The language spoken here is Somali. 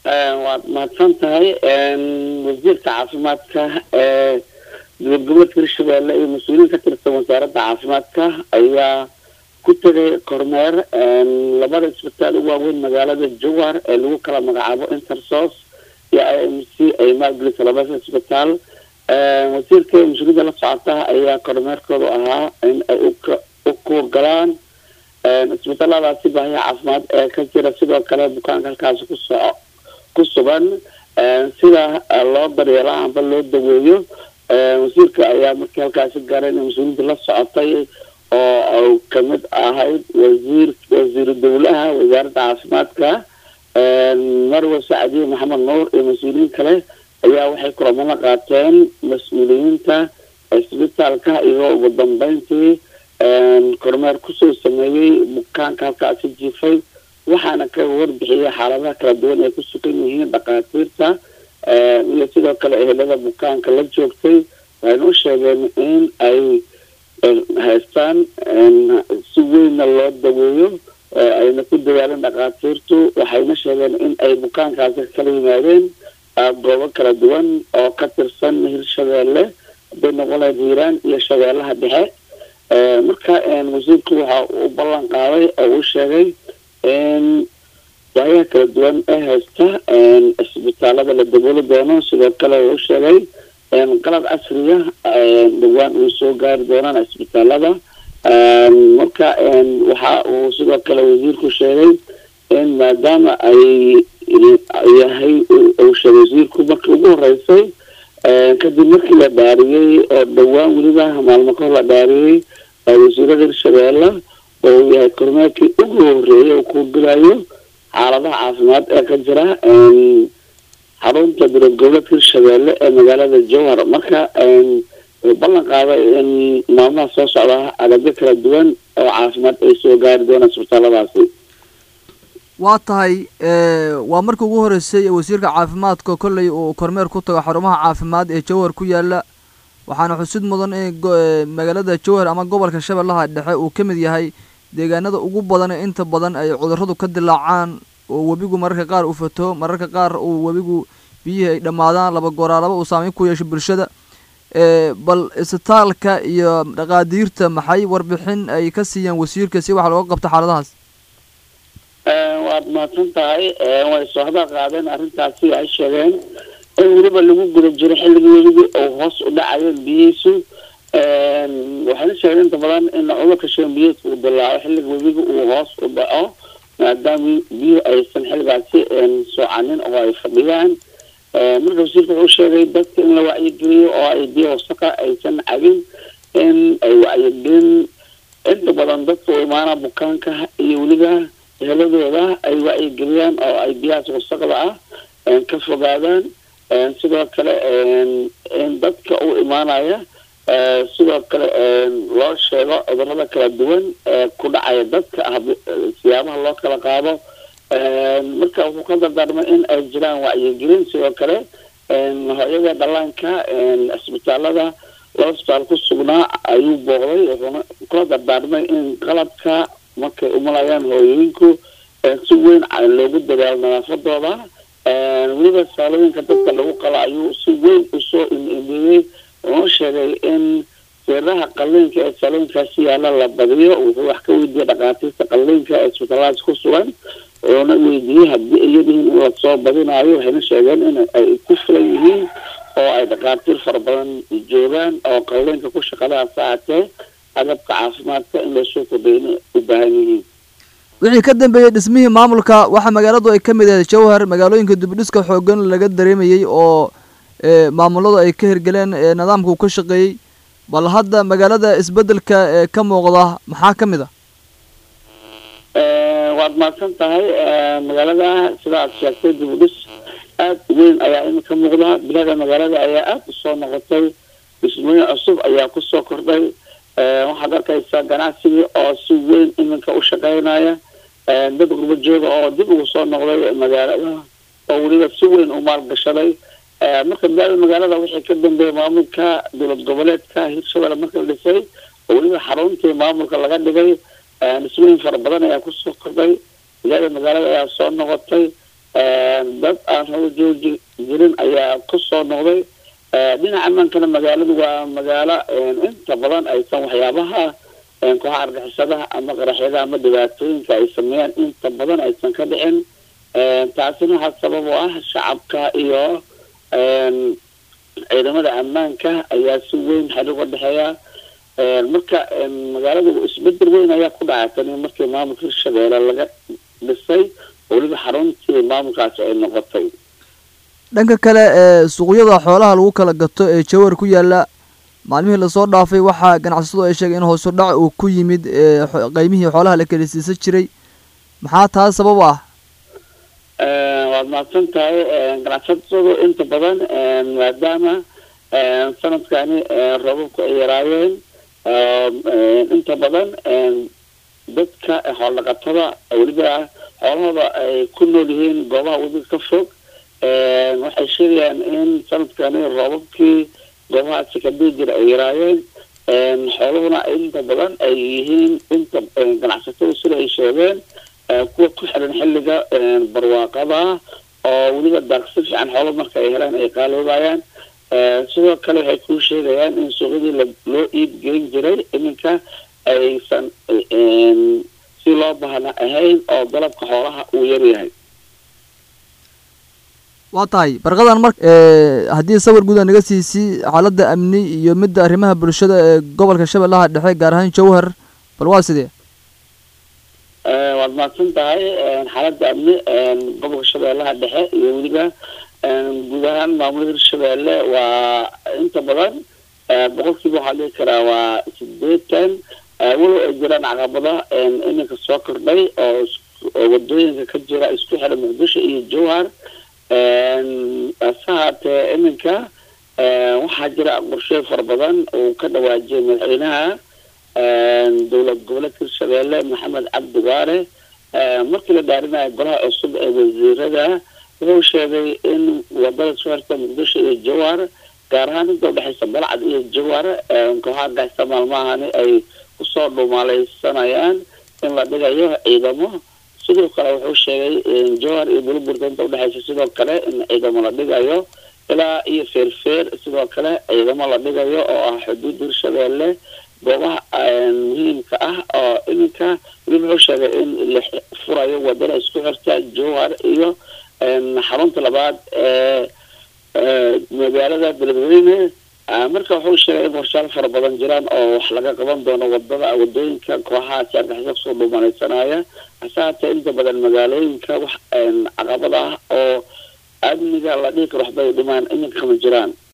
waad mahadsan tahay wasiirka caafimaadka ee dowladgoboleedka hirshabeelle iyo mas-uuliyiin ka tirsan wasaaradda caafimaadka ayaa ku tegay kormeer labada isbitaal ugu waaweyn magaalada jowhar ee lagu kala magacaabo intersos iyo i m c ay maalgelisa labada isbitaal wasiirka mas-uuliyadda la socota ayaa kormeerkoodu ahaa in ay u kugalaan isbitaaladaasi baahiya caafimaad ee ka jira sidoo kale bukaanka halkaasi kusoco ku sugan sida loo daryeelo amba loo daweeyo wasiirka ayaa markii halkaasi gaaray in mas-uuliyadda la socotay oo kamid ahayd wasiir wasiiru dowlaha wasaaradda caafimaadka marwe sacdiye maxamed nuur iyo mas-uuliyiin kale ayaa waxay kulamana qaateen mas-uuliyiinta isbitaalka iyo ugu dambeyntii kormeer kusoo sameeyey bukaanka halkaasi jiifay waxaana ka warbixiyay xaaladaha kala duwan ay ku sugan yihiin dhakhaatiirta iyo sidoo kale ehelada bukaanka la joogtay waxayna u sheegeen in ay haystaan si weynna loo daweeyo ayna ku dadaaleen dhakhaatiirtu waxayna sheegeen in ay bukaankaasi kala yimaadeen goobo kala duwan oo ka tirsan hirshabeelle haday noqon lahayd hiiraan iyo shabeellaha dhexe marka wasiirku waxa uu ballan qaaday oo uu sheegay in baayaha kala duwan ee haysta isbitaalada la dabooli doono sidoo kale uu sheegay qalab casriya dhawaan uu soo gaari doonaan isbitaalada marka waxa uu sidoo kale wasiirku sheegay in maadaama ay yahay uu sheegay wasiirku markii ugu horeysay kadib markii la dhaariyey oo dhawaan weliba maalmo kahor la dhaariyey wasiirada hirshabeelle oo uu yahay kormeerkii ugu horeeyay oo ku gelayo xaaladaha caafimaad ee ka jira xarunta dowlad goboleedka hirshabeelle ee magaalada jowhar marka ballan qaaday in maalmaha soo socda agabyo kala duwan oo caafimaad ay soo gaari doonaan isbitaaladaasi waa tahay waa markii ugu horeysay wasiirka caafimaadka kolley uu kormeer ku tago xarumaha caafimaad ee jowhar ku yaala waxaana xusid mudan in magaalada jowhar ama gobolka shabeellaha dhexe uu ka mid yahay deegaanada ugu badan ee inta badan ay cudurradu ka dilaacaan oo webigu mararka qaar uu fato mararka qaar uu webigu biyihii ay dhammaadaan laba gooraalaba uu saameyn ku yeesho bulshada bal isbitaalka iyo dhaqaadiirta maxay warbixin ay ka siiyeen wasiirka si waxa looga qabto xaaladahaas waad mahadsan tahay way soo hadal qaadeen arrintaasi ay sheegeen in weliba lagu guda jiro xilligii weligii uu hoos u dhacayo biyihiisu waxayna sheegeen inta badan in cudurka shambiyeedka uu dilaaco xilliga webiga uu hoos u dhaco maadaama biyuhu aysan xilligaasi soocanin oo ay fadhiyaan marka wasiirka wuxuu sheegay dadka in la wacyigeliyo oo ay biyo wasaqa aysan cabin in ay wacyigelin inta badan dadka u imaana bukaanka iyo weliba eheladooda ay wacyigeliyaan oo ay biyahaas wasaqda ah ka fogaadaan sidoo kale in dadka u imaanaya sidoo kale loo sheego cudurada kala duwan ee ku dhacaya dadka siyaabaha loo kala qaado marka wuxuu ka dardaarmay in ay jiraan wacyigelin sidoo kale hooyada dhallaanka isbitaalada laba isbitaal ku sugnaa ayuu booqday wuxuuna kula dardaarmay in qalabka markay umalayaan hooyooyinku si weyn loogu dadaalo nadaafadooda weliba saalooyinka dadka lagu qalo ayuu si weyn usoo imeeyey wuxuu sheegay in seeraha qalliinka ee saalooyinkaasi yaala la badiyo wuxuu wax ka weydiiyey dhakhaatiirta qalliinka ee isbitaalladaas ku sugan wuxuuna weydiiyey haddii ay yadihiin in lasoo badinayo waxayna sheegeen in ay ku filan yihiin oo ay dhakhaatiir fara badan joogaan oo qalliinka ku shaqada saacatee agabka caafimaadka in lasoo kordhay inay u baahan yihiin wixii ka dambeeyey dhismihii maamulka waxaa magaaladu ay ka mid ahayd jowhar magaalooyinka dibidhiska xoogan laga dareemayey oo maamuladu ay ka hirgeleen nidaamka uu ka shaqeeyey bal hadda magaalada isbedelka ee ka muuqda maxaa ka mid a waad mahadsan tahay magaalada sida aad sheegtay dibidhis aad weyn ayaa iminka muuqda bilada magaalada ayaa aada usoo noqotay dhismooyin cusub ayaa kusoo kordhay waxaad arkaysaa ganacsigii oo si weyn iminka u shaqeynaya dad gurba jooga oo dib ugu soo noqday magaalada oo weliba si weyn u maalgashaday marka bilada magaalada waxay ka dambeeyey maamulka dowlad goboleedka hirshabelle marka la dhisay oo weliba xaruntii maamulka laga dhigay dhismooyin fara badan ayaa kusoo kordhay bilada magaalada ayaa soo noqotay dad aan haba jooji jirin ayaa kusoo noqday dhinaca mankana magaaladu waa magaalo inta badan aysan waxyaabaha kooxa argixisadaha ama qaraxyada ama dhibaatooyinka ay sameeyaan inta badan aysan ka dhicin taasina waxaa sabab u ah shacabka iyo ciidamada ammaanka ayaa si weyn xali uga dhexeeya marka magaalada isbedel weyn ayaa ku dhacay tani markii maamulka hirshabeelle laga dhisay weliba xaruntii maamulkaasi ay noqotay dhanka kale suuqyada xoolaha lagu kala gato ee jawar ku yaala maalmihii lasoo dhaafay waxaa ganacsatadu ay sheegay in hoosu dhac uu ku yimid qeymihii xoolaha la kala siisan jiray maxaa taa sabab ah waad mahadsan tahay ganacsatadu inta badan maadaama sanadkani roobabku ay yaraayeen inta badan dadka xooldhaqatada weliba xoolahooda ay ku nool yihiin goobaha webiga ka fog waxay sheegayaan in sanadkani roobabkii goobahaasi kadii jira ay yaraayeen xooluhuna inta badan ay yihiin inta ganacsatada sida ay sheegeen kuwa ku xiran xilliga barwaaqada oo weliba daaqsi fiican xoolo marka ay helaan ay qaaloobayaan sidoo kale waxay kuu sheegayaan in suuqyadii loo iib gelin jiray iminka aysan si loo bahna ahayn oo dalabka xoolaha uu yaryahay waa tahay barqadan mar haddii sawir guud a naga siisi xaaladda amni iyo midda arrimaha bulshada ee gobolka shabeellaha dhexe gaar ahaan jawhar bal waa sidee waad mahadsan tahay xaaladda amni gobolka shabeellaha dhexe iyo weliba guud ahaan maamulada hirshabeelle waa inta badan boqolkiiba waxaa dhihi karaa waa sideetan walow ay jiraan caqabada iminka soo kordhay oo wadooyinka ka jira isku xira muqdisho iyo jawhar hase haatee iminka waxaa jira qorshe fara badan uu ka dhawaajiyay madaxweynaha dowlad goboleedka hirshabeelle maxamed cabdi waare markii la dhaarinayo golaha cusub ee wasiirada wuxuu sheegay in wadada soo xirta muqdisho iyo jawhar gaar ahaan inta udhexaysa balcad iyo jawhar kooxaha gaasta maalmahani ay kusoo dhumaaleysanayaan in la dhigayo ciidamo sidoo kale wuxuu sheegay jawhar iyo burburta inta udhexaysa sidoo kale in ciidamo la dhigayo ilaa iyo feerfeer sidoo kale ciidamo la dhigayo oo ah xuduud hirshabeelle goobaha muhiimka ah oo iminka weliba wuxuu sheegay in la furayo wadada isku xirta jawhar iyo xarunta labaad ee magaalada beledweyne marka wuxuu sheegay in qorshaal fara badan jiraan oo wax laga qaban doono wadada wadooyinka kooxahaasi argixisa kusoo dhuumanaysanaya hase haatee inta badan magaalooyinka wax caqabad ah oo amniga la dhihi karo waxbay dhimaan iminka kama jiraan